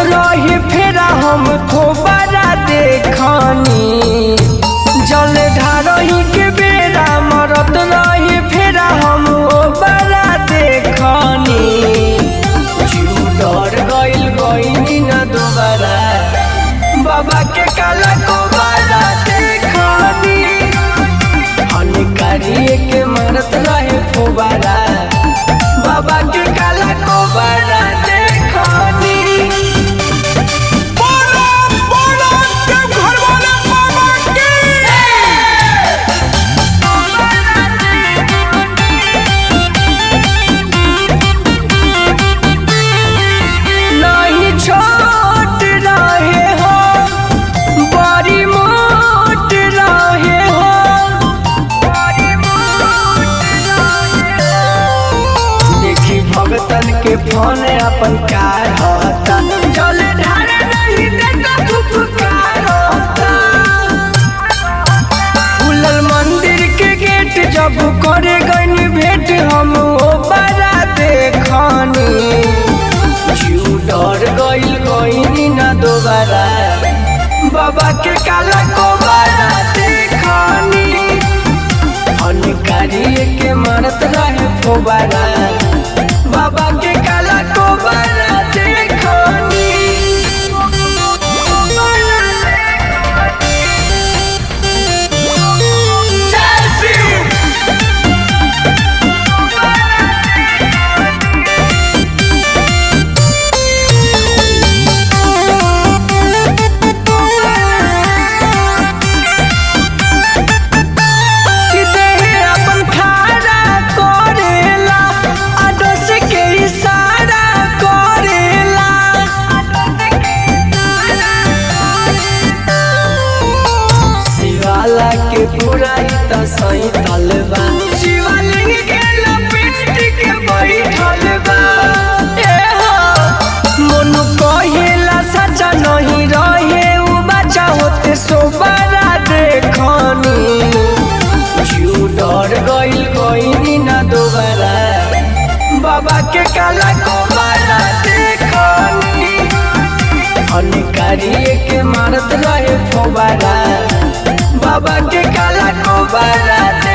रही फेरा हम खोबरा देखनी जल ढारही के बेरा मरत रही फेरा हम ओबरा देखनी जीव डर गइल गइनी न दोबारा बाबा के काला कोबारा देखनी हनिकारिए के मारत रहे फुबारा बाबा के काला कोबारा देखनी बोलो बोलो देव घर वाले बाबा की नहीं छोट रहे हो बड़ी मोट रहे हो देखी भगतन के फोन अपन कार होता जल ढारे नहीं देता फुफकार होता खुलल मंदिर के गेट जब करे गनी भेंट हम ओ बड़ा देखनी जीव डर गइल गइनी ना दोबारा बाबा के काला कोबारा देखनी हनकारिए के मारत रहे फोबारा बाबा के काला कोबारा देखनी जय शिव कि देहे अपन खारा करेला आदर्श के इशारा करेला शिवाला के बुराई त सही तलबा शिवलिंग के लपेट के बैठल बा ए हो मनु कहेला सच्चा नहीं रहे उ बच्चा होते सोबारा देखनी जीव डर गइल गइनी ना दोबारा बाबा के काला कोबारा देखनी हनिकारिए के मारत रहे फोबारा बाबा के काला कोबारा